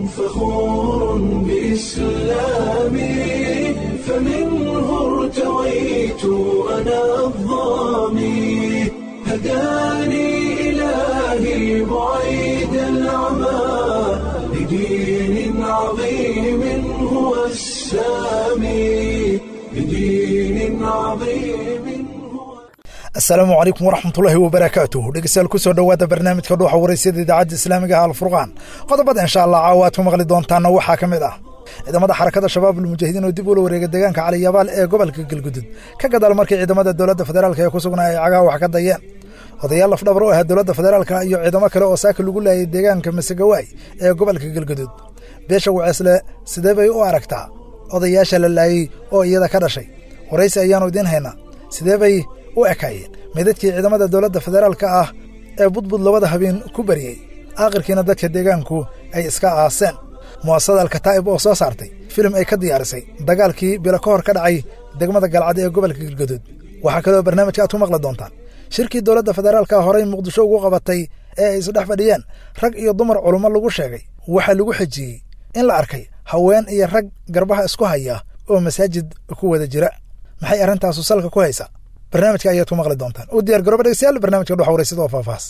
فخور بإسلامي فمنه ارتويت أنا الظامي هداني إلهي بعيد العمى لدين عظيم هو السامي لدين عظيم هو asalaamu calaykum waraxmatullaahi wabarakaatuh dhegeystayaal kusoo dhowaada barnaamijka dhuuxa waraysyada idaacadda islaamiga ah alfurqaan qodobada insha allah caawa aad ku maqli doontaana waxaa ka mid ah ciidamada xarakada shabaab ulmujaahidiin oo dib ula wareega deegaanka caliyabaal ee gobolka galgudud ka gadaal markii ciidamada dowladda federaalk ee ku sugnaa ay cagaha wax ka dayeen odayaal lafdhabar oo ahaa dowladda federaalka iyo ciidamo kale oo saaka lagu laayay deegaanka masegawaay ee gobolka galgudud beesha waceesle sidee bay u aragtaa odayaasha la laayey oo iyada ka dhashay waraysi ayaannu idiin haynaa sidee bay u ekaayeen meydadkii ciidamada dowladda federaalka ah ee budbud labada habeen ku bariyey aakhirkiina dadka deegaanku ay iska aaseen mu'asasada alkataa'ib oo soo saartay filim ay ka diyaarisay dagaalkii bilo ka hor ka dhacay degmada galcad ee gobolka galgaduud waxaa kaloo barnaamijka aad ku maqli doontaan shirkii dowladda federaalka horey muqdisho ugu qabatay ee ay isdhex fadhiyeen rag iyo dumar culummo lagu sheegay waxaa lagu xejiyey in la arkay haween iyo rag garbaha isku haya oo masaajid ku wada jira maxay arrintaasu salka ku haysaa barnaamijka ayaad ku maqli doontaan u diyaar garooba dhegeystayaal barnaamijka dhuxa waraysada oo faahfaahsan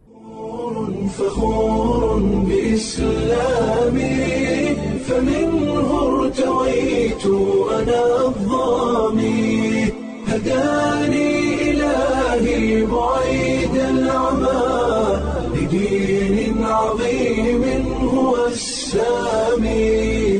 فخور بإسلامي فمنه ارتويت أنا الظامي هداني إلهي بعيد العمى لدين عظيم هو السامي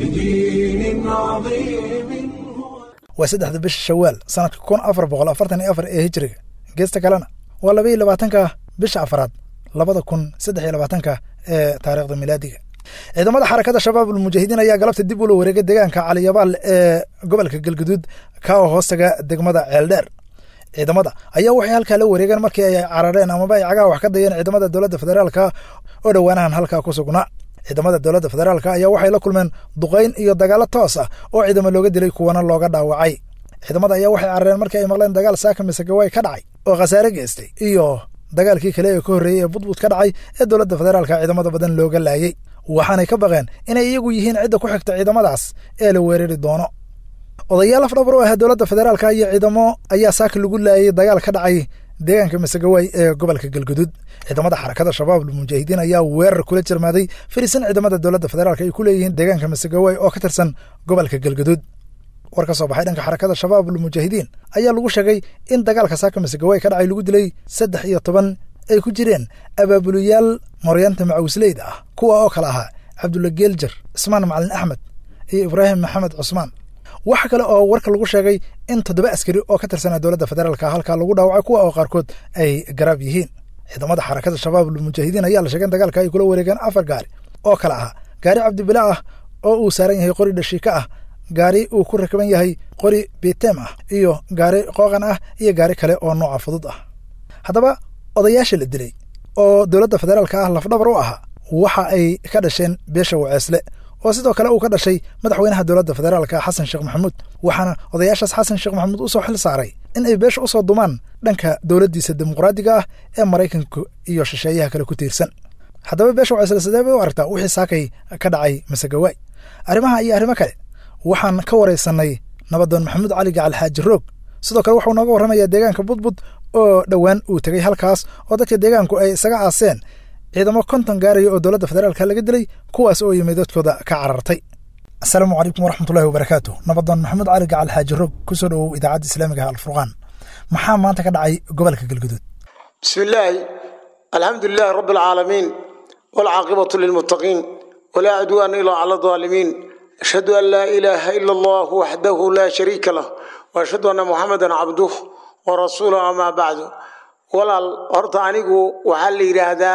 لدين عظيم هو waa saddexda bisha shawaal sanadka kun afar boqol afartan iyo afar ee hijiriga geesta kalena waa laba iyo labaatanka bisha afaraad labada kun saddex iyo labaatanka ee taariikhda milaadiga ciidamada xarakada shabaab ulmujaahidiin ayaa galabta dib ula wareegay deegaanka caliyabaal ee gobolka galguduud ka oo hoostaga degmada ceeldheer ciidamada ayaa waxay halkaa la wareegeen markii ay carareen amaba ay cagaha wax ka dayeen ciidamada dowladda federaalka oo dhowaanahan halkaa ku sugnaa ciidamada dowladda federaalka ayaa waxay la kulmeen duqayn iyo dagaalo toos ah oo ciidamo looga dilay kuwana looga dhaawacay ciidamada ayaa waxay carareen markii ay maqleen dagaal saaka misagawaay ka dhacay oo khasaare geystay iyo dagaalkii kale ee ka horreeyey ee budbud ka dhacay ee dowladda federaalka ciidamada badan looga laayey waxaanay ka baqeen inay iyagu yihiin cidda ku xigta ciidamadaas ee la weerari doono odayaal afdhabar oo ah dowladda federaalka iyo ciidamo ayaa saaka lagu laayay dagaal ka dhacay deegaanka masegawaay ee gobolka galgudud ciidamada xarakada shabaab ulmujaahidiin ayaa weerar kula jirmaaday firisan ciidamada dowladda federaalk ay ku leeyihiin deegaanka masegawaay oo ka tirsan gobolka galgudud war ka soo baxay dhanka xarakada shabaab ulmujaahidiin ayaa lagu sheegay in dagaalka saaka masegawaay ka dhacay lagu dilay saddex iyo toban ay ku jireen abaabulayaal maryaanta macawisleyda ah kuwa oo kale ahaa cabdulla geeljar cismaan macalin axmed iyo ibraahim maxamed cusmaan waxa kale oo warka lagu sheegay in toddoba askari oo ka tirsanaa dowladda federaalka halkaa lagu dhaawacay kuwa oo qaarkood ay garaab yihiin ciidamada xarakada shabaab ulmujaahidiin ayaa la sheegay in dagaalka ay kula wareegeen afar gaari oo kale ahaa gaari cabdibila ah oo uu saaran yahay qori dhashiika ah gaari uu ku rakaban yahay qori bitem ah iyo gaari qooqan ah iyo gaari kale oo nooca fudud ah haddaba odayaasha la dilay oo dowladda federaalka ah lafdhabar u ahaa waxa ay ka dhasheen beesha waceesle oo sidoo kale uu ka dhashay madaxweynaha dowladda federaalka xasan sheekh maxamuud waxaana odayaashaas xasan sheekh maxamuud u soo xil saaray in ay beesha u soo dumaan dhanka dowladdiisa dimuqraadiga ah ee maraykanka iyo shisheeyaha kale ku tiirsan haddaba beesha waceesle sidee bay u aragtaa wixii saakay ka dhacay masegawaay arrimaha iyo arrimo kale waxaan ka waraysanay nabadoon maxamuud cali gacal xaaji roog sidoo kale wuxuu nooga warramayaa deegaanka budbud oo dhowaan uu tegey halkaas oo dadka deegaanku ay isaga aaseen ciidamo konton gaaraya oo dowladda federaalka laga dilay kuwaas oo yimid dadkooda ka carartay asalaamu calaykum waraxmatullahi wabarakaatu nabadoon maxamuud cali gacal xaaji roog kusoo dhowow idaacadda islaamiga ah alfurqaan maxaa maanta ka dhacay gobolka galguduud بسم الله الحمد لله رب العالمين والعاقبة للمتقين ولا عدوان إلا على الظالمين أشهد أن لا إله إلا الله وحده لا شريك له وأشهد أن محمدا عبده ورسوله أما بعد ولا أرض عنيقو وحل هذا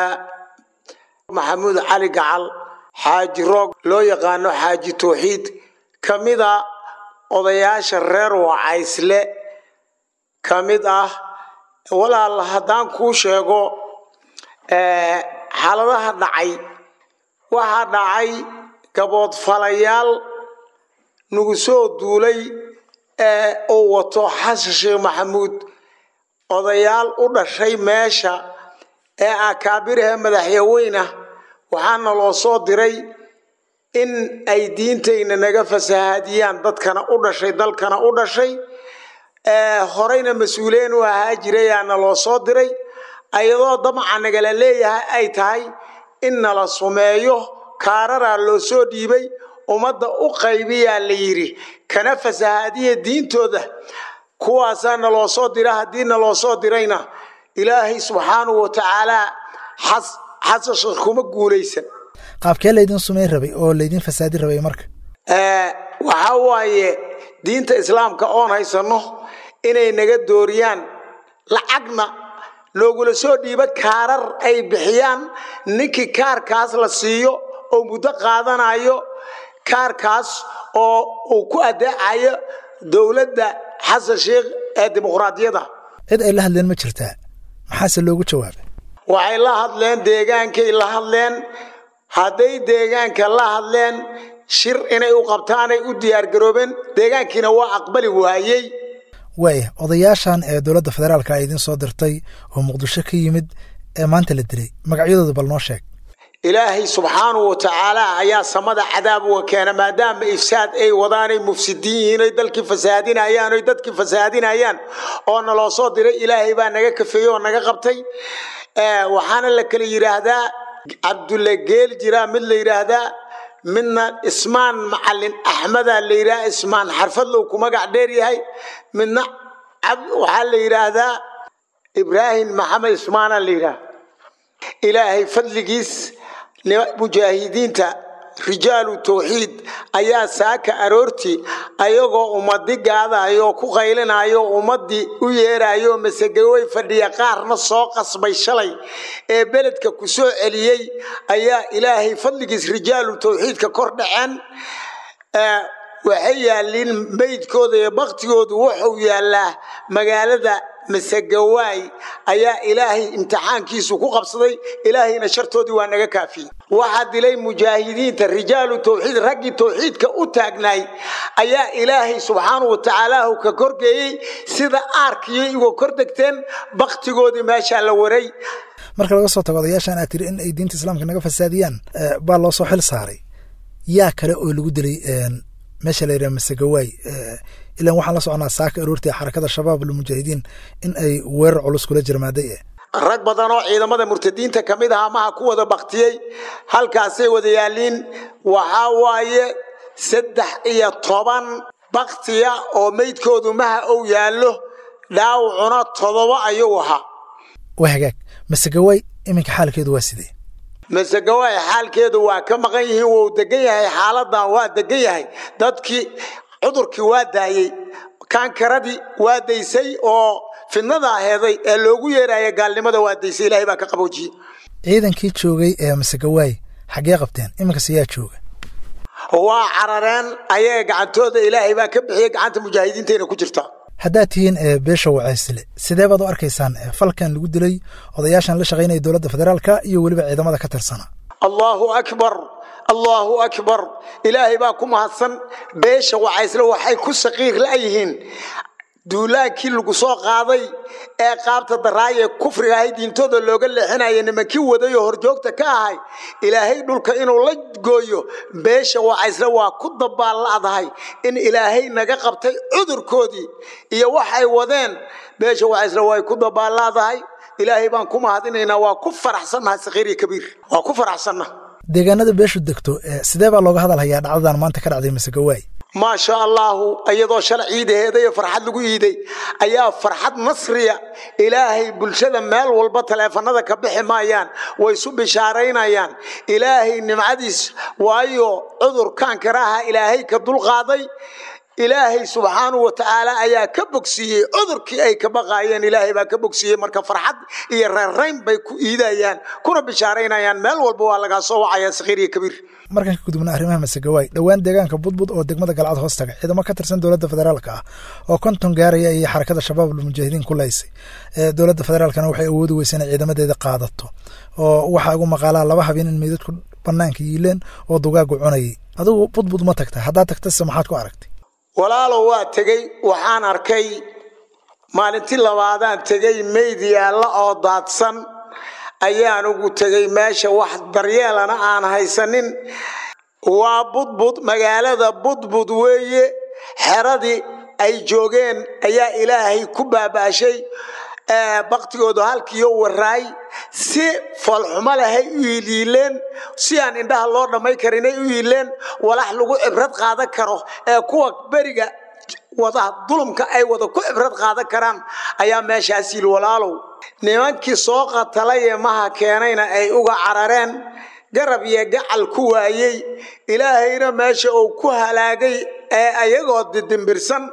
محمود علي قعل حاج روق لو يقانو حاج توحيد كمدا odayaasha reer wacaysle ka mid ah walaal haddaan kuu sheego xaaladaha dhacay waxaa dhacay gaboodfalayaal nagu soo duulay ee uu wato xasan sheekh maxamuud odayaal u dhashay meesha ee akaabiraha madaxyaweyna waxaana loo soo diray in ay diintayna naga fasahaadiyaan dadkana u dhashay dalkana u dhashay horeyna mas-uuliyiin u ahaa jirayaana loo soo diray ayadoo damaca nagala leeyahay ay tahay in nala sumeeyo kaararaa loo soo dhiibay ummadda u qaybiyaa la yidhi kana fasahaadiya diintooda kuwaasaa naloo soo dira haddii naloo soo dirayna ilaahay subxaanahu wa tacaalaa xasasha kuma guulaysan qaabkee laydin sumayn rabay oo laydin fasaadi rabay marka waxaa waaye diinta islaamka oon haysanno inay naga dooriyaan lacagna loogula soo dhiibo kaarar ay bixiyaan ninkii kaarkaas la siiyo oo muddo qaadanayo kaarkaas oo uu ku adeecayo dowladda xasan sheikh ee dimuqraadiyada cid ay la hadleen ma jirtaa maxaase loogu jawaabay waxay la hadleen deegaankay la hadleen hadday deegaanka la hadleen shir inay u qabtaanay u diyaargaroobeen deegaankiina waa aqbali waayey waaya odayaashan ee dowladda federaalka ay idiin soo dirtay oo muqdisho ka yimid ee maanta la dilay magacyadooda bal noo sheeg ilaahay subxaanahu wa tacaala ayaa samada cadaab uga keena maadaama ifsaad ay wadaanay mufsidiin yihiin oy dalkii fasaadinayaan oy dadkii fasaadinayaan oo naloo soo diray ilaahay baa naga kafeeyey oo naga qabtay waxaana la kala yidhaahdaa cabdulle geel jiraa mid la yidhaahdaa midna ismaan macalin axmeda la yidhaha ismaan xarfadlow ku magac dheer yahay midna waxaa la yidhaahdaa ibraahim maxamed ismaana la yidhaha ilaahay fadligiis mujaahidiinta rijaalu tawxiid ayaa saaka aroortii ayagoo ummadi gaadayo oo ku qaylinayo ummadii u yeerayo masegawey fadhiya qaarna soo qasbay shalay ee beledka ku soo celiyey ayaa ilaahay fadligiis rijaalu tawxiidka kor dhaceen waxay yaaliin meydkooda iyo baktigoodu wuxuu yaalaa magaalada masegawaay ayaa ilaahay imtixaankiisu ku qabsaday ilaahayna shartoodii waa naga kaafiyey waxaa dilay mujaahidiinta rijaalu tawxiid raggii tawxiidka u taagnaay ayaa ilaahay subxaanahu wa tacaalaahu ka korgeeyey sida aarkiyo igoo kor degteen baktigoodii meeshaa la waray marka laga soo tago odayaashan aad tiri in ay diinta islaamka naga fasaadiyaan baa loo soo xil saaray yaa kale oo lagu dilay meesha la yidhaha masegawaay ilan waxaan la soconaa saaka aroortii xarakada shabaab almujaahidiin in ay weerar culus kula jirmaaday rag badan oo ciidamada murtadiinta ka mid aha maha ku wada baktiyey halkaasay wada yaaliin waxaa waaye saddex iyo toban baktiya oo meydkoodu maha ou yaallo dhaawacuna todoba ayuu ahaa waa hagaag masegawaay iminka xaalkeedu waa sidee masegawaay xaalkeedu waa ka maqan yihiin wuu degan yahay xaaladan waa degan yahay dadkii cudurkii waa daayey kaankaradii waa daysay oo fidnada aheeday ee loogu yeeraya gaalnimada waa daysay ilahay baa ka qaboojiyey ciidankii joogay ee masegawaay xaggee qabteen iminkas yaa jooga waa carareen ayaga gacantooda ilaahay baa ka bixiyey gacanta mujaahidiintayna ku jirta haddaad tihiin beesha wacaysile sidee baad u arkaysaan falkan lagu dilay odayaashan la shaqaynaya dowladda federaalka iyo weliba ciidamada ka tirsana allahu akbar allahu akbar ilaahay baa ku mahadsan beesha wacaysle waxay ku saqiir la'yihiin duulaankii lagu soo qaaday ee qaabta daraaye kufriga ahay diintooda looga leexinaya nimankii waday oo horjoogta ka ahay ilaahay dhulka inuu la gooyo beesha wacaysle waa ku dabaalla'dahay in ilaahay naga qabtay cudurkoodii iyo waxay wadeen beesha wacaysle way ku dabaalla'dahay ilaahay baan ku mahadinaynaa waa ku faraxsannahay sakiir iyo kabiir waa ku faraxsanna deegaanada beeshu degto sidee baa looga hadalhayaa dhacdadan maanta ka dhacday masegawaay maa sha allaahu iyadoo shala ciidaheeday farxad lagu iiday ayaa farxad nasriya ilaahay bulshada meel walba taleefanada ka bixi maayaan way isu bishaaraynayaan ilaahay nimcadiis waayo cudurkan karaha ilaahay ka dulqaaday ilaahay subxaanahu wa tacaala ayaa ka bogsiiyey cudurkii ay ka baqaayeen ilaahay baa ka bogsiiyey marka farxad iyo reerrayn bay ku iidayaan kuna bishaaraynayaan meel walba waa lagaa soo wacaya sakiir iyo kabiir markaan ka gudubna arrimaha masegawaay dhowaan deegaanka budbud oo degmada galcad hoos taga ciidamo ka tirsan dowladda federaalka ah oo konton gaaraya iyo xarakada shabaab almujaahidiin ku laysay dowladda federaalkana waxay awoodi weysa inay ciidamadeeda qaadato oo waxaa ugu maqaalaa laba habeen in meydadku banaanka yiileen oo dugaagu cunayay adigu budbud ma tagta haddaad tagtase maxaad ku aragtay walaalow waa tegey waxaan arkay maalintii labaadaan tegey meyd yaalla oo daadsan ayaan ugu tegey meesha wax daryeelana aan haysanin waa budbud magaalada budbud weeye xeradii ay joogeen ayaa ilaahay ku baabaashay baktigoodu halkiiyo waraay si foolxumo lehay u yiiliileen si aan indhaha loo dhammay karinay u yiileen walax lagu cibrad qaadan karo ee kuwa beriga wada dulumka ay wada ku cibrad qaadan karaan ayaa meeshaas yili walaalow nimankii soo qatalay ee maha keenayna ay uga carareen garab iyo gacal ku waayey ilaahayna meesha uu ku halaagay ee ayagoo didimbirsan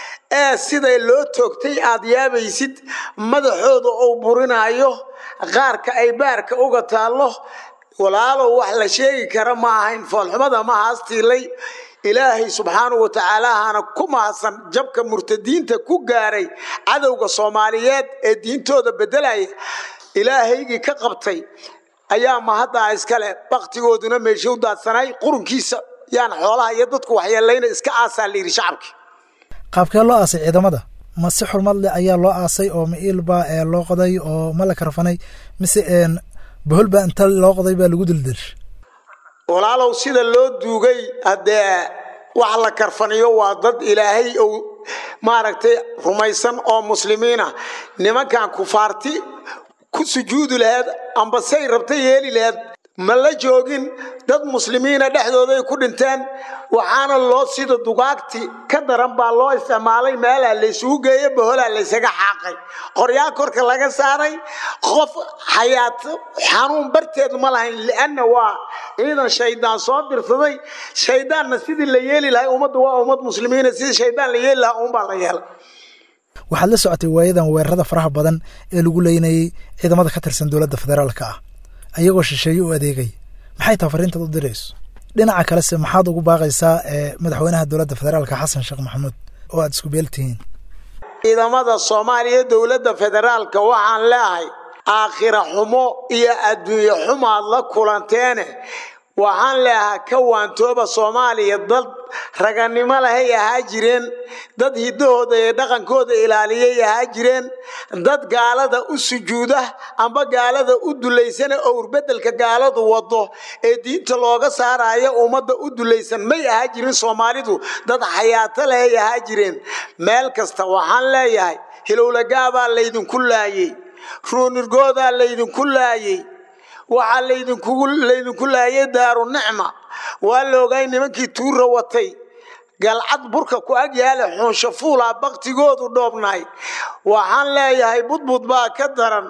ee siday loo toogtay aad yaabaysid madaxooda uu burinaayo qaarka ay baarka uga taallo walaalow wax la sheegi kara ma ahayn foolxumada ma haastiilay ilaahay subxaanahu wa tacaalaahana ku mahadsan jabka murtadiinta ku gaaray cadowga soomaaliyeed ee diintooda beddelaya ilaahaygii ka qabtay ayaa mahaddaa iskale baktigooduna meesha u daadsanay qurunkiisa yaan xoolaha iyo dadku waxyeelayna iska aasaa la yidhi shacabkii qaabkee loo aasay ciidamada ma si xurmad leh ayaa loo aasay oo ma iilba ee loo qoday oo ma la karfanay mise bohol baa inta loo qoday baa lagu dildilshay walaalow sida loo duugay haddee wax la karfaniyo waa dad ilaahay ou maaragtay rumaysan oo muslimiina nimankan kufaarti ku sujuudi laheed amba say rabta yeeli laheed ma la joogin dad muslimiina dhexdooday ku dhinteen waxaana loo sida dugaagti ka daran baa loo isticmaalay meelaa laysugu geeye baholaa laysaga xaaqay qoryaa korka laga saaray qof xayaat xanuun barteed ma lahayn lianna waa ciidan shaydaan soo dirsaday shaydaanna sidii la yeeli lahay ummadda waa ummad muslimiina sidii shaydaan la yeeli lahaa uunbaa la yeelay waxaad la socotay waayadan weerarada faraha badan ee lagu leynayay ciidamada ka tirsan dowladda federaalka ah ayagoo shisheeye u adeegay maxay taha fariintaad u dirayso dhinaca kalese maxaad ugu baaqaysaa madaxweynaha dowladda federaalka xasan sheekh maxamuud oo aad isku beeltihiin ciidamada soomaaliya dowladda federaalka waxaan leehay aakhira xumo iyo adduunye xumaad la kulanteene waxaan leeahaa ka waantooba soomaaliya dad raganimo lahay ahaa jireen dad hiddahooda iyo dhaqankooda ilaaliyay ahaa jireen dad gaalada u sujuuda amba gaalada u dulaysana owrbedelka gaaladu wado ee diinta looga saaraya ummadda u dulaysan may ahaa jirin soomaalidu dad xayaato lahay ahaa jireen meel kasta waxaan leeyahay hilowlagaabaa laydinku laayey ruunirgoodaa laydinku laayey waxaa laydinku laayay daaru nicma waa la ogay nimankii tuura watay galcad burka ku ag yaala xuunsho fuulaa baktigoodu dhoobnaay waxaan leeyahay budbud baa ka daran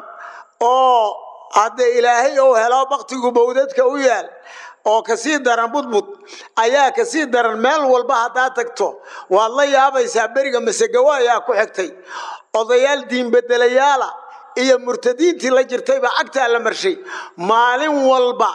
oo hadde ilaahay ou helo baktigu bawdadka u yaal oo kasii daran budbud ayaa kasii daran meel walba haddaad tagto waad la yaabaysaa beriga masegawo ayaa ku xigtay odayaal diinbedelayaala iyo murtadiintii la jirtayba cagtaa la marshay maalin walba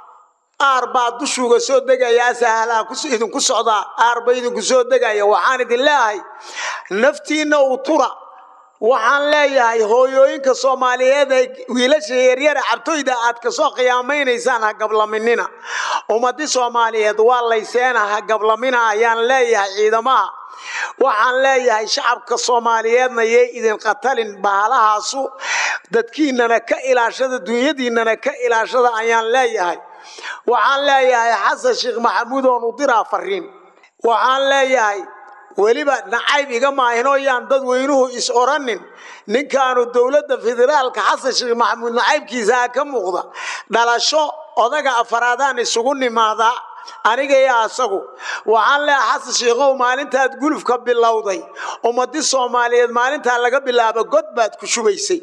aar baa dushuuga soo degaya asahalaa idinku socdaa aarba idinku soo degaya waxaan idin leeyahay naftiinna uu tura waxaan leeyahay hooyooyinka soomaaliyeed ee wiilasha yaryara cabtoyda aad kasoo qiyaamaynaysaan ha gablaminina ummadii soomaaliyeed waa layseena ha gablamina ayaan leeyahay ciidamaha waxaan leeyahay shacabka soomaaliyeedna yay idin qatalin bahalahaasu dadkiinana ka ilaashada dunyadiinana ka ilaashada ayaan leeyahay waxaan leeyahay xasan sheekh maxamuud oon u diraa fariin waxaan leeyahay weliba nacayb iga maahinoo yaan dadweynuhu is oranin ninkaanu dowladda federaalka xasan sheekh maxamuud nacaybkiisaa ka muuqda dhalasho odaga afaraadaan isugu nimaadaa aniga iyo asagu waxaan leeyahay xasan sheekhow maalintaad gulufka bilowday ummadii soomaaliyeed maalintaa laga bilaabo god baad ku shubaysay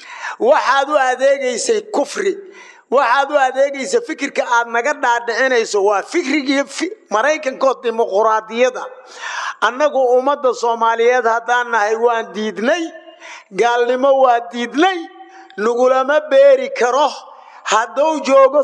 waxaad u adeegaysay kufri waxaad u adeegaysa fikirka aad naga dhaadhicinayso waa fikrigii maraykankood dimuquraadiyada annagu ummadda soomaaliyeed haddaan nahay waan diidnay gaalnimo waa diidnay nagulama beeri karo hadduu joogo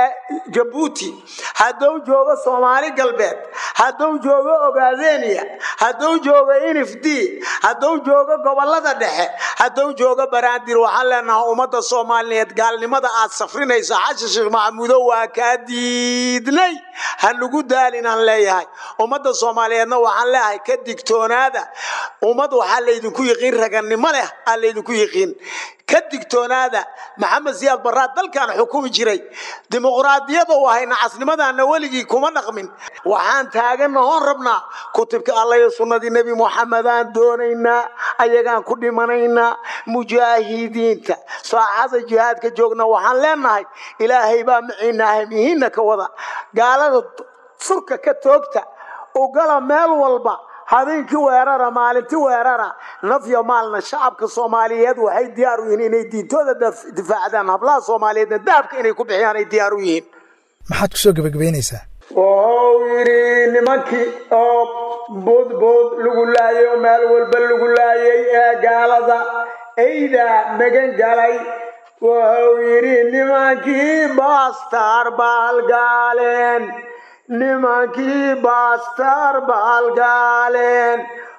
jabuuti hadduu joogo soomaali galbeed hadduu joogo ogaadeniya hadduu joogo nfd hadduu joogo gobolada dhexe hadduu joogo baraandir waxaan leenahay ummadda soomaaliyeed gaalnimada aad safrinayso xashan sheekh maxamuudo waa kaa diidnay ha nagu daalinaan leeyahay ummadda soomaaliyeedna waxaan leeyahay ka digtoonaada ummad waxaa laydinku yiqiin raganimo leh aa laydinku yiqiin ka digtoonaada maxamed siyaad baraad dalkan xukumi jiray dimuqraadiyada u ahay nacasnimadaana weligii kuma dhaqmin waxaan taaganna hoon rabnaa kutubka alla iyo sunnadii nebi muxamedaan doonaynaa ayagaan ku dhimanaynaa mujaahidiinta saaxada jihaadka joogna waxaan leenahay ilaahay baa maciinaahay mihiinna ka wada gaalada surka ka toogta ugala meel walba habeenkii weerara maalintii weerara nafya maalna shacabka soomaaliyeed waxay diyaar u yihiin inay diintooda difaacdaan hablaha soomaaliyeedna dahabka inay ku bixiyaan ay diyaar u yihiin maxaad kusoo gebagabaynaysaa wuxuu yidhi nimankii oo boodbood lagu laayay oo meel walba lagu laayay ee gaalada eyda magan galay wuxuu yidhi nimankii baastar baalgaaleen nimankii baastar baalgaaleen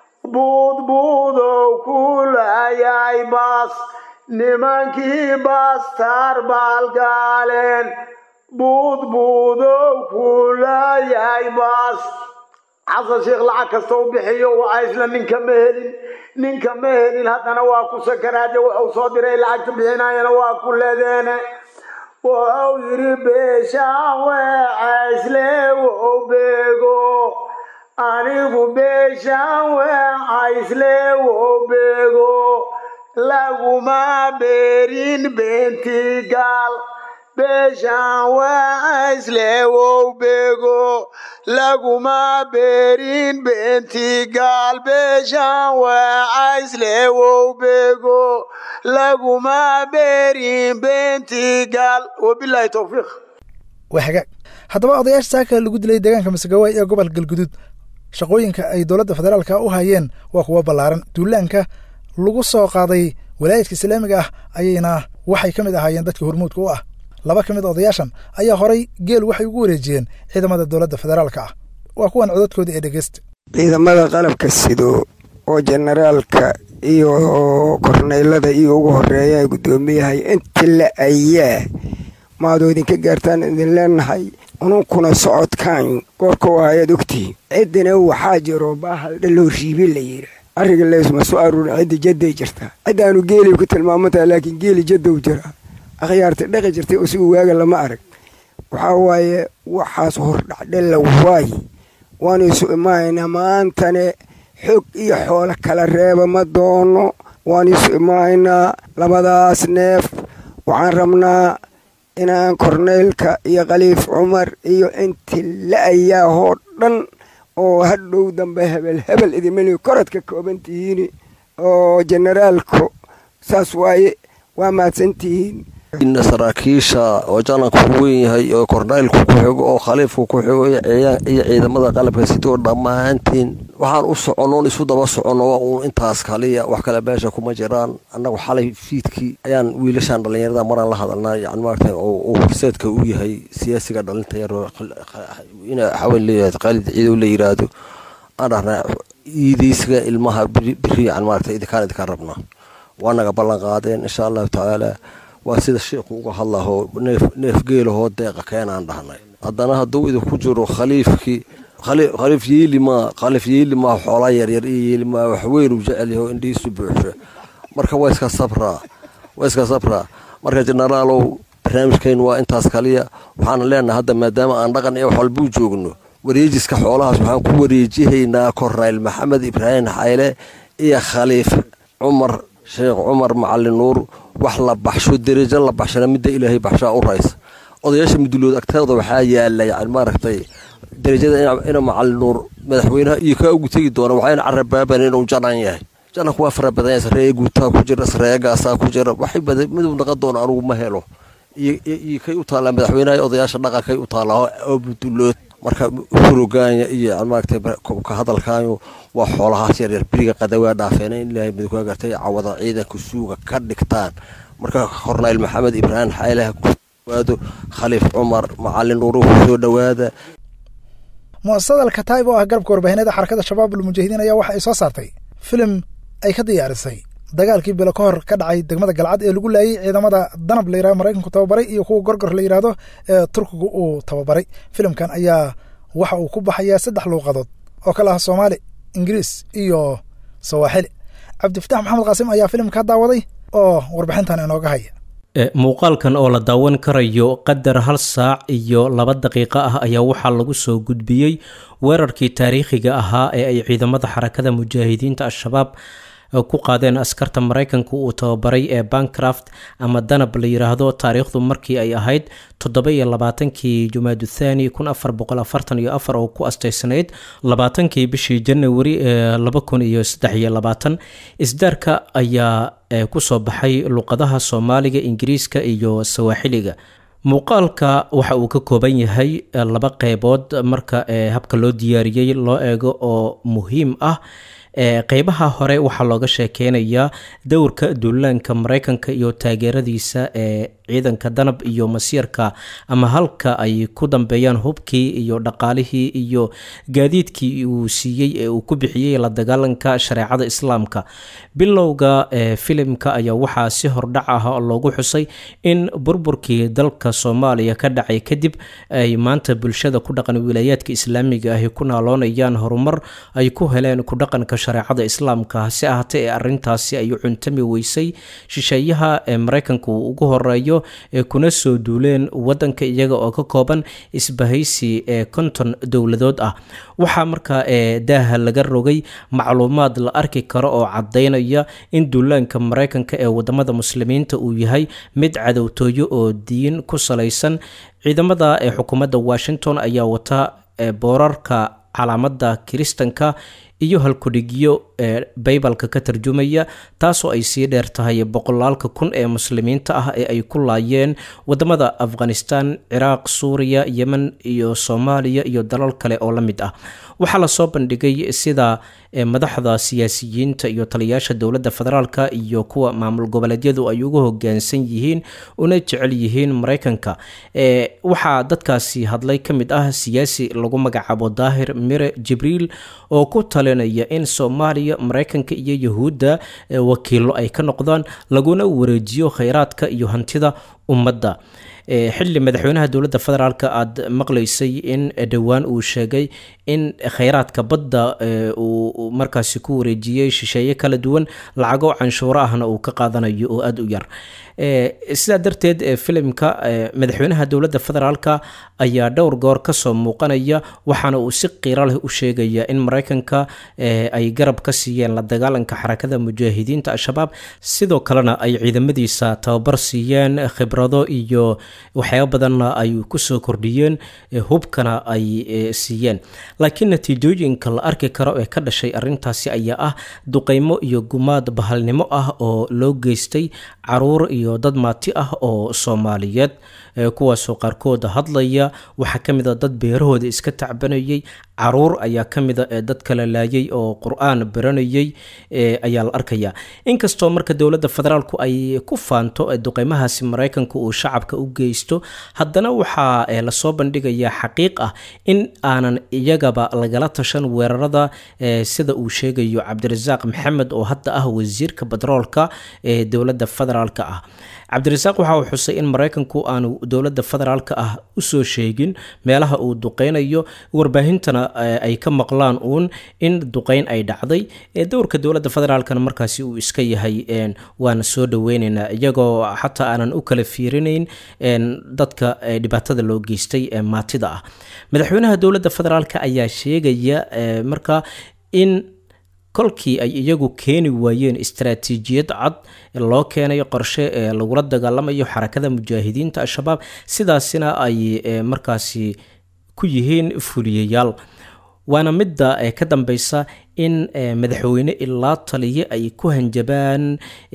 buudbuudow ku laayay baas nimankii baastar baalgaaleen buudbuudow ku laayay baas xasan sheekh lacag kasta u bixiyo waa isla ninka ma helin ninka ma helin haddana waa ku sakaraade wuxuu soo diray lacagta bixinayana waa ku ledeene wuxuu yidhi beeshaan weecaysle wuxuu beego anigu beeshaan weecaysle wuxuu beego laguma beerin beentii gaal beeshaan weecaysle wow beego laguma beerin beentii gaal beeshaan weecaysle wow beego laguma beerin beentii gaal wabilaahi towfiiq waa hagaag haddaba odayaasha saaka lagu dilay deegaanka masagawaay ee gobolka galguduud shaqooyinka ay dowladda federaalka u hayeen waa kuwa ballaaran duulaanka lagu soo qaaday walaayadka islaamiga ah ayayna waxay ka mid ahaayeen dadka hormuudka u ah laba ka mid odayaashan ayaa horay geel waxay ugu wareejiyeen ciidamada dowladda federaalka ah waa kuwan codadkooda ee dhegeysta ciidamada qalabka sido oo jenaraalka iyo korneylada iyo ugu horeeya guddoomiyahay inta la ayaa maadoo idinka gaartaan idin leenahay ununkuna socodkaan goorka u ayaad ogtihiin ciddina waxaa jiro baahal dhaloo riibi la yidha arriga leysma soo aruurin cidda jadday jirtaa ciddaanu geelay ku tilmaamantaha laakiin geeli jaddow jiraa akhyaarta dhaqi jirtay oo sigu waaga lama arag waxaa waaye waxaas hordhacdhella waaye waanu isu imaanaynaa maantane xog iyo xoolo kala reeba ma doono waanu isu imaanaynaa labadaas neef waxaan rabnaa inaan korneylka iyo khaliif cumar iyo inti la-ayaahoo dhan oo hadhow dambe hebel hebel idimali korad ka kooban tihiin oo jenaraalku saas waaye waa mahadsantihiin saraakiisha oo jananku ku weyn yahay oo korneylku ku xigo oo khaliifku ku xigo iyo ciidamada qalabka sidoo dhammaantiin waxaan u soconnoon isu daba soconno waa uun intaas kaliya wax kale meesha kuma jiraan annagu xalay fiidkii ayaan wiilashaan dhallinyarada maraan la hadalnaa yani maarata uu horseedka u yahay siyaasiga dhalinta yar ina xaween leeyahay khaalid ciidow la yiraahdo aan dhahnaa iidaysiga ilmaha biri yani maarata idinkaan idinkaan rabnaa waa naga ballan qaadeen insha allahu tacaala waa sida sheikhu uga hadlaho neef geelahoo deeqa keenaan dhahnay haddana hadduu idinku jiro khaliifkii khaliif yeelimaa khaliif yeelimaa xoolaa yaryar iyo yeelimaa waxweyn uu jecel yaho indhihiisu buuxsho marka waa iska sabraa waa iska sabraa marka jenaraalow barnaamijkeen waa intaas kaliya waxaana leenahay hadda maadaama aan dhaqan iyo wax walbuu joogno wareejiska xoolahaas waxaan ku wareejihaynaa korneyl maxamed ibraahim xayle iyo khaliif cumar sheekh cumar macalin nuur wax la baxsho derejo la baxshana midda ilaahay baxshaa u raysa odayaasha mudulood agteeda waxaa yaala yani maaragtay derajada ina macalin nuur madaxweynaha iyo kaa ugu tegi doona waxayna carabaaban inuu janan yahay jananku waa fara badan yahay sareeya guutaa ku jira sareeyagaasaa ku jira waxay badan miduu naqan doona anugu ma helo iyo kay u taallaa madaxweynaha iyo odayaasha dhaqankay u taallaa oo mudulood marka hurogaanya iyo maaragtay ka hadalkaayo waa xoolahaas yaryar beriga qadawaa dhaafeen in ilaahay midku gartay cawada ciidanka suuga ka dhigtaan marka korneyl maxamed ibraahim xayleha ku dhawaado khaliif cumar macalin nuuru ku soo dhowaada mu'asasada alkataib oo ah garabka warbaahineeda xarakada shabaab almujaahidiin ayaa waxa ay soo saartay filim ay ka diyaarisay dagaalkii bilo ka hor ka dhacay degmada galcad ee lagu laayay ciidamada danab la yirahdo maraykanku tababaray iyo kuwa gorgor la yidhaahdo ee turkigu uu tababaray filimkan ayaa waxa uu ku baxayaa saddex luuqadood oo kale ah soomaali ingiriis iyo sawaaxili cabdifatax maxamed qaasim ayaa filimka daawaday oo warbixintan inooga haya muuqaalkan oo la daawan karayo qadar hal saac iyo laba daqiiqo ah ayaa waxaa lagu soo gudbiyey weerarkii taariikhiga ahaa ee ay ciidamada xarakada mujaahidiinta al-shabaab ku qaadeen askarta maraykanka uu tababaray ee bancraft ama danab la yiraahdo taariikhdu markii ay ahayd toddoba iyo labaatankii jumaadu thani kun afar boqol afartan iyo afar oo ku asteysanayd labaatankii bishii janawari ee laba kun iyo saddex iyo labaatan isdaarka ayaa kusoo baxay luqadaha soomaaliga ingiriiska iyo sawaaxiliga muuqaalka waxa uu ka kooban yahay laba qeybood marka habka loo diyaariyey loo eego oo muhiim ah qeybaha hore waxaa looga sheekeynayaa dowrka duulaanka maraykanka iyo taageeradiisa ee ciidanka danab iyo masiirka ama halka ay ku dambeeyaan hubkii iyo dhaqaalihii iyo gaadiidkii uu siiyey ee uu ku bixiyey la dagaalanka shareecada islaamka bilowga filimka ayaa waxaa si hordhac ah loogu xusay in burburkii dalka soomaaliya ka dhacay kadib ay maanta bulshada ku dhaqan wilaayaadka islaamiga ahi ku naaloonayaan horumar ay ku heleen ku dhaqanka shareecada islaamka hase ahaatee ee arintaasi ay cuntami weysay shisheeyaha ee maraykanka uu ugu horeeyo ee kuna soo duuleen wadanka iyaga oo ka kooban isbahaysi ee konton dowladood ah waxaa markaa ee daaha laga rogay macluumaad la arki karo oo cadaynaya in duulaanka maraykanka ee wadamada muslimiinta uu yahay mid cadowtooyo oo diin ku salaysan ciidamada ee xukuumadda washington ayaa wata boorarka calaamada kiristanka iyo halkudhigyo ee baybalka ka tarjumaya taasoo ay sii dheer tahay boqolaalka kun ee muslimiinta ah ee ay ku laayeen wadamada afghanistan ciraaq suuriya yemen iyo soomaaliya iyo dalal kale oo la mid ah waxaa lasoo bandhigay sida madaxda siyaasiyiinta iyo taliyaasha dowladda federaalka iyo kuwa maamul goboleedyadu ay ugu hogaansan yihiin una jecel yihiin maraykanka waxaa dadkaasi hadlay ka mid ah siyaasi lagu magacaabo daahir mire jibriil oo ku talinaya in soomaaliya maraykanka iyo yahuudda wakiilo ay ka noqdaan laguna wareejiyo kheyraadka iyo hantida ummadda xilli madaxweynaha dowladda federaalk aada maqlaysay in dhowaan uu sheegay in kheyraadka badda uu markaasi ku wareejiyey shisheeye kala duwan lacago canshuuro ahna uu ka qaadanayo oo aada u yar sidaa darteed filimka madaxweynaha dowladda federaalk ayaa dhowr goor kasoo muuqanaya waxaana uu si qiiro leh u sheegaya in maraykanka ay garab ka siiyeen la dagaalanka xarakada mujaahidiinta al-shabaab sidoo kalena ay ciidamadiisa tababar siiyeen khibrado iyo waxyaaba badanna ay kusoo kordhiyeen hubkana ay siiyeen laakiin natiijooyinka la arki karo ee ka dhashay arintaasi ayaa ah duqeymo iyo gumaad bahalnimo ah oo loo geystay caruur iyo dad maati ah oo soomaaliyeed kuwaasoo qaarkooda hadlaya waxaa ka mid a dad beerahooda iska tacbanayay caruur ayaa ka mida ee dad kala laayay oo qur-aan baranayay ayaa la arkaya inkastoo marka dowladda federaalku ay ku faanto duqeymahaasi maraykanka uu shacabka u geysto haddana waxaa lasoo bandhigayaa xaqiiq ah in aanan iyagaba lagala tashan weerarada sida uu sheegayo cabdirasaaq maxamed oo hadda ah wasiirka batroolka ee dowladda federaalk ah cabdirasaaq waxa uu xusay in maraykanku aanu dowladda federaalk ah usoo sheegin meelaha uu duqeynayo warbaahintana ay ka maqlaan uun in duqeyn ay dhacday dowrka dowladda federaalkana markaasi uu iska yahay waana soo dhaweyneynaa iyagoo xataa aanan u kala fiirinayn dadka dhibaatada loo geystay ee maatida ah madaxweynaha dowladda federaalk ayaa sheegaya marka in kolkii ay iyagu keeni waayeen istaraatiijiyad cad loo keenay qorshe ee lagula dagaalamayo xarakada mujaahidiinta al-shabaab sidaasina ay markaasi ku yihiin fuliyayaal waana midda ka dambeysa in madaxweyne ilaa taliye ay ku hanjabaan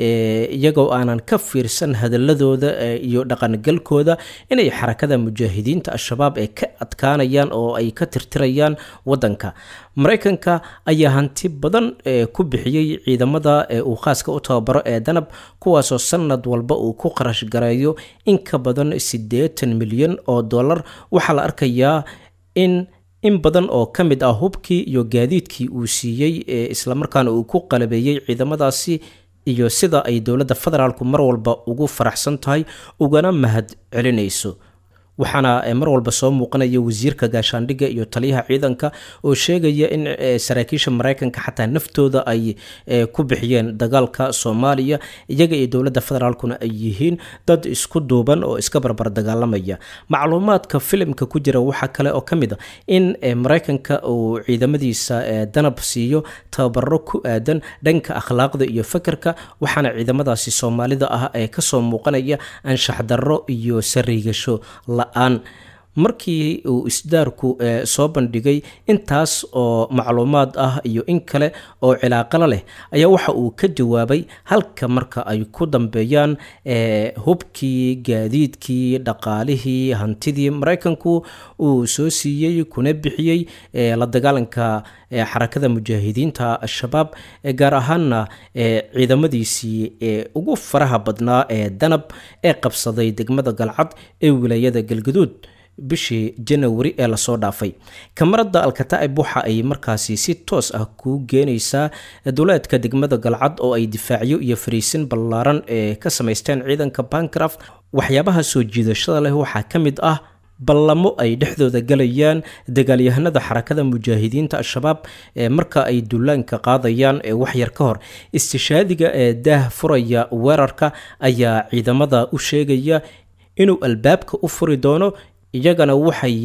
iyagoo aanan ka fiirsan hadaladooda iyo dhaqangalkooda inay xarakada mujaahidiinta al-shabaab ee ka adkaanayaan oo ay ka tirtirayaan wadanka maraykanka ayaa hanti badan ku bixiyey ciidamada uu khaaska u tababaro ee danab kuwaasoo sanad walba uu ku qarash gareeyo in ka badan siddeetan milyan oo dollar waxaa la arkayaa in in badan oo ka mid ah hubkii iyo gaadiidkii uu siiyey ee islamarkaana uu ku qalabeeyey ciidamadaasi iyo sida ay dowladda federaalku mar walba ugu faraxsan tahay ugana mahad celinayso waxaana mar walba soo muuqanaya wasiirka gaashaandhigga iyo taliyaha ciidanka oo sheegaya in saraakiisha maraykanka xataa naftooda ay ku bixiyeen dagaalka soomaaliya iyaga iyo dowladda federaalkuna ay yihiin dad isku duuban oo iska barbar dagaalamaya macluumaadka filimka ku jira waxaa kale oo ka mid a in maraykanka uu ciidamadiisa danab siiyo tababaro ku aadan dhanka akhlaaqda iyo fakerka waxaana ciidamadaasi soomaalida ah ee kasoo muuqanaya anshax darro iyo sariigasho la-aan markii uu isdaarku soo bandhigay intaas oo macluumaad ah iyo in kale oo cilaaqalo leh ayaa waxa uu ka jawaabay halka marka ay ku dambeeyaan hubkii gaadiidkii dhaqaalihii hantidii maraykanku uu soo siiyey kuna bixiyey la dagaalanka xarakada mujaahidiinta al-shabaab gaar ahaanna ciidamadiisii ugu faraha badnaa ee danab ee qabsaday degmada galcad ee wilaayada galgaduud bishii janawari ee lasoo dhaafay kamarada alkataa'ib waxa ay markaasi si toos ah kuu geenaysaa duleedka degmada galcad oo ay difaacyo iyo fariisin ballaaran ee ka samaysteen ciidanka bancraft waxyaabaha soo jiidashada leh waxaa ka mid ah ballamo ay dhexdooda galayaan dagaalyahanada xarakada mujaahidiinta al-shabaab ee marka ay dullaanka qaadayaan ee waxyar ka hor istishaadiga ee daah furaya weerarka ayaa ciidamada u sheegaya inuu albaabka u furi doono iyagana waxay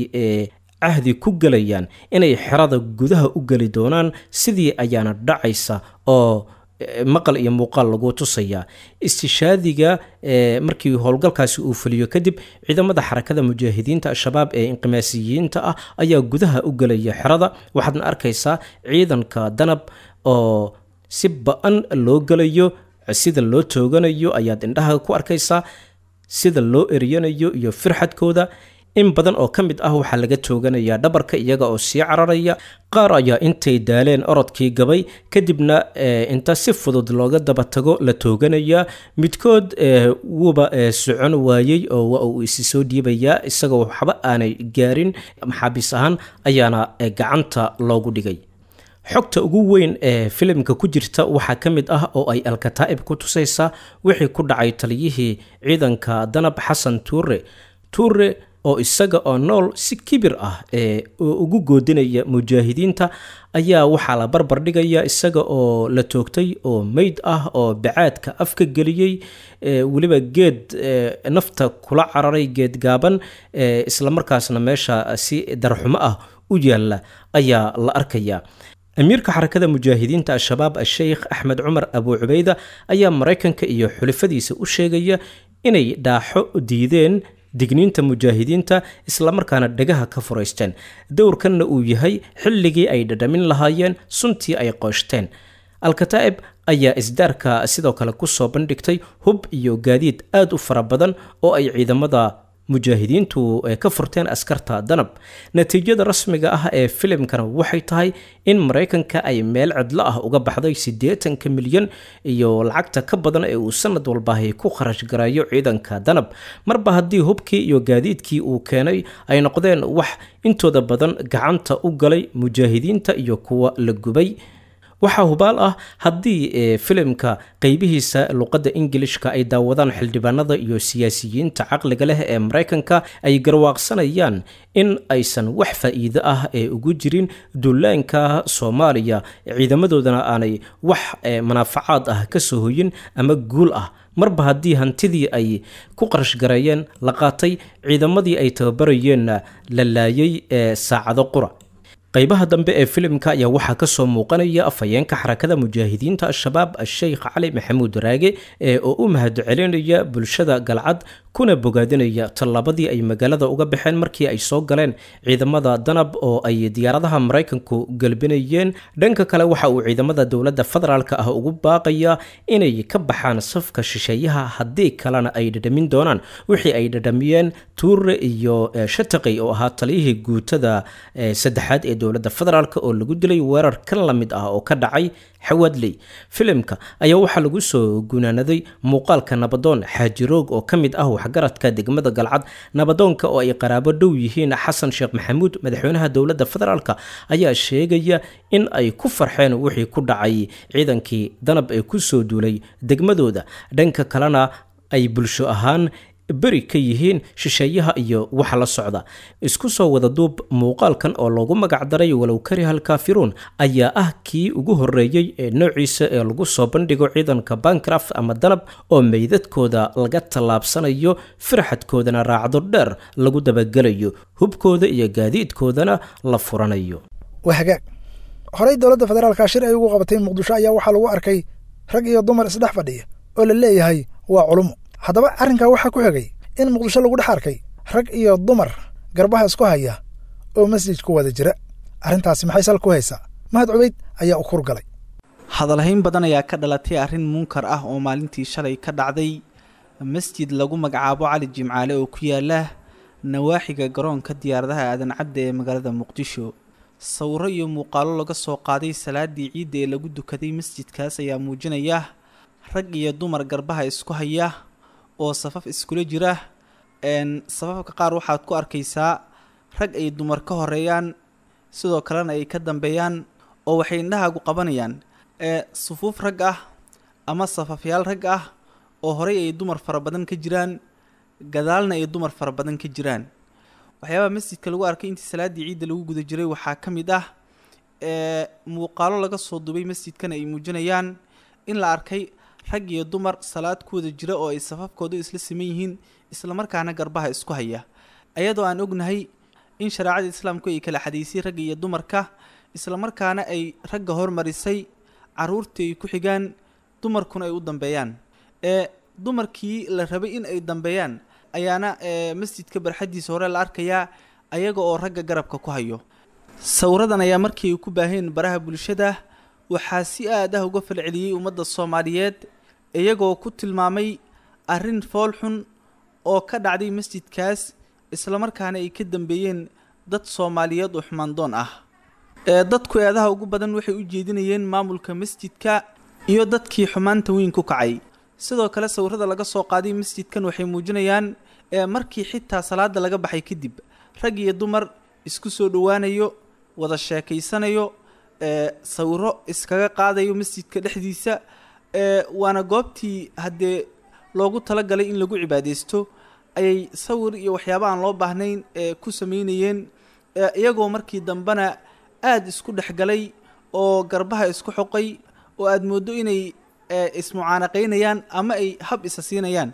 cahdi ku gelayaan inay xerada gudaha u geli doonaan sidii ayaana dhacaysa oo maqal iyo muuqaal lagu tusayaa istishaadiga markii howlgalkaasi uu fuliyo kadib ciidamada xarakada mujaahidiinta al-shabaab ee inqimaasiyiinta ah ayaa gudaha u gelaya xerada waxaadna arkaysaa ciidanka danab oo si ba-an loo gelayo sida loo tooganayo ayaad indhaha ku arkaysaa sida loo eryanayo iyo firxadkooda in badan oo ka mid ah waxaa laga tooganayaa dhabarka iyaga oo sii cararaya qaar ayaa intay daaleen orodkii gabay kadibna inta si fudud looga daba tago la tooganayaa midkood wuuba socon waayey oo waa uu isi soo dhiibayaa isagoo waxba aanay gaarin maxaabiis ahaan ayaana gacanta loogu dhigay xogta ugu weyn ee filimka ku jirta waxaa ka mid ah oo ay alkataa'ib ku tusaysaa wixii ku dhacay taliyihii ciidanka danab xasan tuure tuure oo isaga oo nool si kibir ah ee ugu goodinaya mujaahidiinta ayaa waxaa la barbar dhigaya isaga oo la toogtay oo meyd ah oo bacaadka afka geliyey weliba geed nafta kula cararay geed gaaban islamarkaasna meesha si darxumo ah u yaalla ayaa la arkaya amiirka xarakada mujaahidiinta al-shabaab a-sheykh axmed cumar abu cubeyda ayaa maraykanka iyo xulifadiisa u sheegaya inay dhaaxo diideen digniinta mujaahidiinta islamarkaana dhegaha ka furaysteen dowrkanna uu yahay xilligii ay dhadhamin lahaayeen suntii ay qooshteen alkataa'ib ayaa isdaarka sidoo kale kusoo bandhigtay hub iyo gaadiid aad u fara badan oo ay ciidamada mujaahidiintu ka furteen askarta danab natiijada rasmiga ah ee filimkana waxay tahay in maraykanka ay meel cidlo ah uga baxday siddeetanka milyan iyo lacagta ka badan ee uu sanad walbahay ku kharash garayo ciidanka danab marba haddii hubkii iyo gaadiidkii uu keenay ay noqdeen wax intooda badan gacanta u galay mujaahidiinta iyo kuwa la gubay waxaa hubaal ah haddii filimka qeybihiisa luqadda ingilishka ay daawadaan xildhibaanada iyo siyaasiyiinta caqliga leh ee maraykanka ay garwaaqsanayaan in aysan wax faa'iido ah ee ugu jirin dullaanka soomaaliya ciidamadoodana aanay wax manaafacaad ah ka soo hoyin ama guul ah marba haddii hantidii ay ku qarash gareeyeen la qaatay ciidamadii ay tababarayeenna la laayay ee saacado qura qaybaha dambe ee filimka ayaa waxaa kasoo muuqanaya afhayeenka xarakada mujaahidiinta al-shabaab a-sheykh cali maxamuud raage ee oo u mahadcelinaya bulshada galcad kuna bogaadinaya tallaabadii ay magaalada uga baxeen markii ay soo galeen ciidamada danab oo ay diyaaradaha maraykanku galbinayeen dhanka kale waxa uu ciidamada dowladda federaalk ah ugu baaqaya inay ka baxaan safka shisheeyaha haddii kalena ay dhadhamin doonaan wixii ay dhadhamiyeen tuure iyo shataqi oo ahaa taliyihii guutada saddexaad ee dowladda federaalk oo lagu dilay weerar kan la mid ah oo ka dhacay xawaadley filimka ayaa waxaa lagu soo gunaanaday muuqaalka nabadoon xaajiroog oo ka mid ah waxgaradka degmada galcad nabadoonka oo ay qaraabo dhow yihiin xasan sheekh maxamuud madaxweynaha dowladda federaalk ayaa sheegaya in ay ku farxeen wixii ku dhacay ciidankii danab ee kusoo duulay degmadooda dhanka kalena ay bulsho ahaan beri ka yihiin shisheeyaha iyo waxa la socda isku soo wada duub muuqaalkan oo loogu magacdaray walow karihal kaafiruun ayaa ah kii ugu horreeyey ee noociisa ee lagu soo bandhigo ciidanka bancraft ama danab oo meydadkooda laga tallaabsanayo firxadkoodana raacdo dheer lagu dabagelayo hubkooda iyo gaadiidkoodana la furanayo waa hagaag horey dowladda federaalka shir ay ugu qabatay muqdisho ayaa waxaa lagu arkay rag iyo dumar isdhex fadhiya oo la leeyahay waa culumo haddaba arrinkaa waxaa ku xigay in muqdisho lagu dhex arkay rag iyo dumar garbaha isku haya oo masjid ku wada jira arrintaasi maxay sal ku haysaa mahad cubayd ayaa u kur galay hadalhayn badan ayaa ka dhalatay arrin munkar ah oo maalintii shalay ka dhacday masjid lagu magacaabo cali jimcaale oo ku yaala nawaaxiga garoonka diyaaradaha aadan cadde ee magaalada muqdisho sawiro iyo muuqaalo laga soo qaaday salaadii ciidda ee lagu dukaday masjidkaas ayaa muujinaya rag iyo dumar garbaha isku haya oo safaf iskula jira safafka qaar waxaad ku arkaysaa rag ay dumar ka horeeyaan sidoo kalena ay ka dambeeyaan oo waxay indhahaagu qabanayaan sufuuf rag ah ama safafyaal rag ah oo horey ay dumar fara badan ka jiraan gadaalna ay dumar fara badan ka jiraan waxyaabaha masjidka lagu arkay intii salaaddii ciidda lagu guda jiray waxaa ka mid ah muuqaalo laga soo dubay masjidkana ay muujinayaan in la arkay rag iyo dumar salaad ku wada jira oo ay safafkoodu isla siman yihiin islamarkaana garbaha isku haya ayadoo aan ognahay in shareecada islaamku ay kala xadaysay ragga iyo dumarka islamarkaana ay ragga hormarisay caruurtii ay ku xigaan dumarkuna ay u dambeeyaan ee dumarkii la rabay in ay dambeeyaan ayaana masjidka barxaddiisa hore la arkayaa ayaga oo ragga garabka ku hayo sawiradan ayaa markii ay ku baaheen baraha bulshada waxaa si aad ah uga falceliyey ummadda soomaaliyeed iyagoo ku tilmaamay arrin fool xun oo ka dhacday masjidkaas islamarkaana ay ka dambeeyeen dad soomaaliyeed oo xumaandoon ah ee dadku eedaha ugu badan waxay u jeedinayeen maamulka masjidka iyo dadkii xumaanta weyn ku kacay sidoo kale sawirada laga soo qaaday masjidkan waxay muujinayaan ee markii xitaa salaada laga baxay kadib rag iyo dumar isku soo dhowaanayo wada sheekaysanayo ee sawiro iskaga qaadayo masjidka dhexdiisa ee waana goobtii haddee loogu talagalay in lagu cibaadeysto ayay sawir iyo waxyaaba aan loo baahnayn ee ku sameynayeen iyagoo markii dambena aada isku dhexgalay oo garbaha isku xoqay oo aada mooddo inay ismucaanaqaynayaan ama ay hab isa siinayaan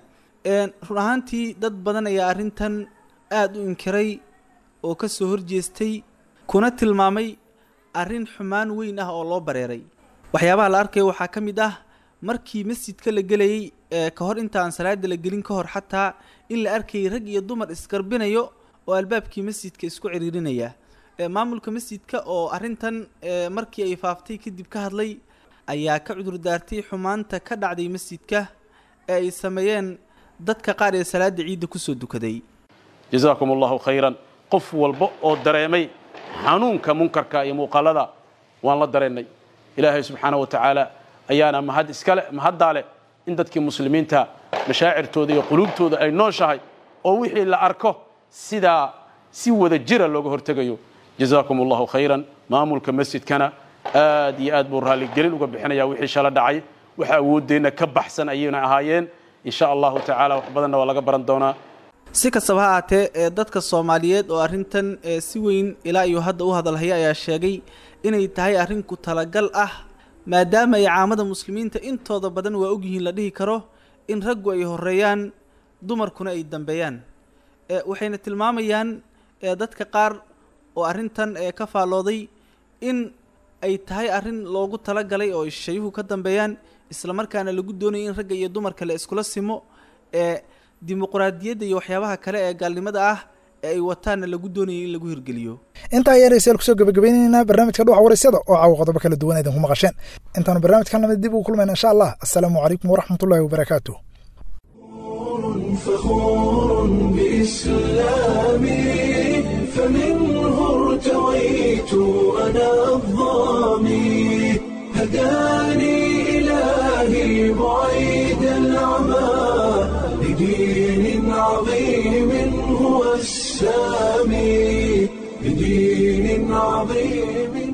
run ahaantii dad badan ayaa arrintan aada u inkiray oo ka soo horjeestay kuna tilmaamay arrin xumaan weyn ah oo loo bareeray waxyaabaha la arkayo waxaa ka mid ah markii masjidka la gelayay ka hor intaan salaada la gelin ka hor xataa in la arkayay rag iyo dumar isgarbinayo oo albaabkii masjidka isku ciriirinaya maamulka masjidka oo arrintan markii ay faaftay kadib ka hadlay ayaa ka cudur daartay xumaanta ka dhacday masjidka ee ay sameeyeen dadka qaar ee salaada ciidda kusoo dukaday jazaakum allahu khayran qof walba oo dareemay xanuunka munkarka iyo muuqaalada waan la dareennay ilaahay subxaana wa tacaala ayaana mahad iskale mahaddaa leh in dadkii muslimiinta mashaacirtooda iyo quluubtooda ay nooshahay oo wixii la arko sidaa si wada jira looga hortegayo jazaakum allahu khayran maamulka masjidkana aad iyo aad buu raalligelin uga bixinaya wixii shala dhacay waxa awooddeenna ka baxsan ayayna ahaayeen in sha allahu tacaala wax badanna waa laga baran doonaa si kastaba ha aatee ee dadka soomaaliyeed oo arrintan ee si weyn ilaa iyo hadda u hadalhaya ayaa sheegay inay tahay arrin ku talagal ah maadaama ay caamada muslimiinta intooda badan waa ogyihiin la dhihi karo in raggu ay horeeyaan dumarkuna ay dambeeyaan waxayna tilmaamayaan dadka qaar oo arrintan ee ka faallooday in ay tahay arrin loogu talagalay oo shayuhu ka dambeeyaan islamarkaana lagu doonaya in ragga iyo dumarka la iskula simo ee dimuqraadiyadda iyo waxyaabaha kale ee gaalnimada ah ee ay wataanna lagu doonayay in lagu hirgeliyo intaa ayaa dhegeystayaal kusoo gabagabaynaynaa barnaamijka dhuuxa waraysyada oo caawa qodobo kala duwan idinku maqasheen intaanu barnaamijkan lamid dib ugu kulmayna insha allah assalaamu calaykum waraxmatullahi wabarakaatu فخور بإسلامي فمنه ارتويت أنا الظامي هداني إلهي بعيد العمى لدين عظيم هو السامي لدين عظيم